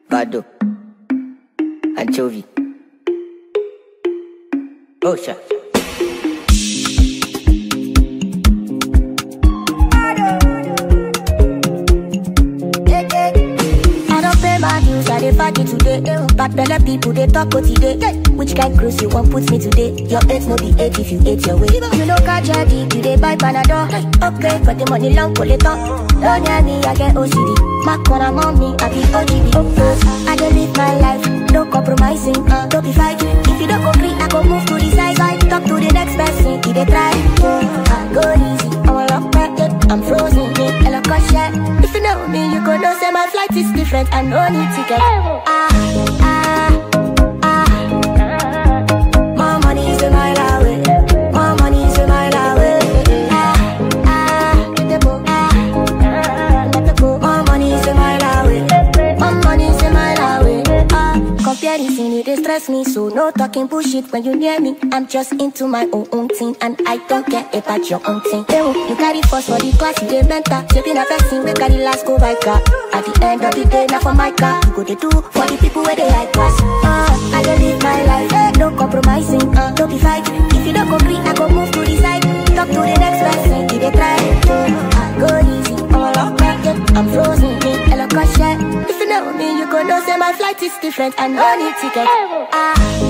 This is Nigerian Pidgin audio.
Bado. Anchovy. Osha. I don't pay my dues, I dey party today. Eh, Bad belle people they talk what today. Eh, Which kind cruise you want put me today? Your eight no be eight if you ate your way. You know catch your dick, you dey buy panadol. Okay, for the money long collector. Don't near me, I get OCD. My corner mommy, I be OGB. Oh, I dey live my life, no compromising. Uh, don't be fighting. If you don't agree, I go move to the side. side. Talk to the next person, if they try. Oh, I go easy, I'm a lock back, yeah. I'm frozen, yeah. Hello, caution. If you know me, you go know say my flight is different. I no need ticket. Ah, ah, ah. More money is a mile away. More money is a mile away. Ah, ah, get the book. Ah, get the book. More money is a mile away. More money is a mile away. Ah, comparison it dey stress me, so no talking bullshit when you near me. I'm just into my own own thing, and I don't care about your own thing. Ew, you carry first for the class, you dey mentor. Shaping a person, we carry last go by car. At the end of the day, not for my car. You go dey do for the people where they high class. Ah, I dey live my life, eh, no compromising. Uh, don't be fight. If you don't agree, I go move to the side. Talk to the next person, if they try. I go easy, I'm a lock back, yeah. I'm frozen, yeah. Hello, caution. If you know me, you go know say my flight is different. I no need ticket. Ah,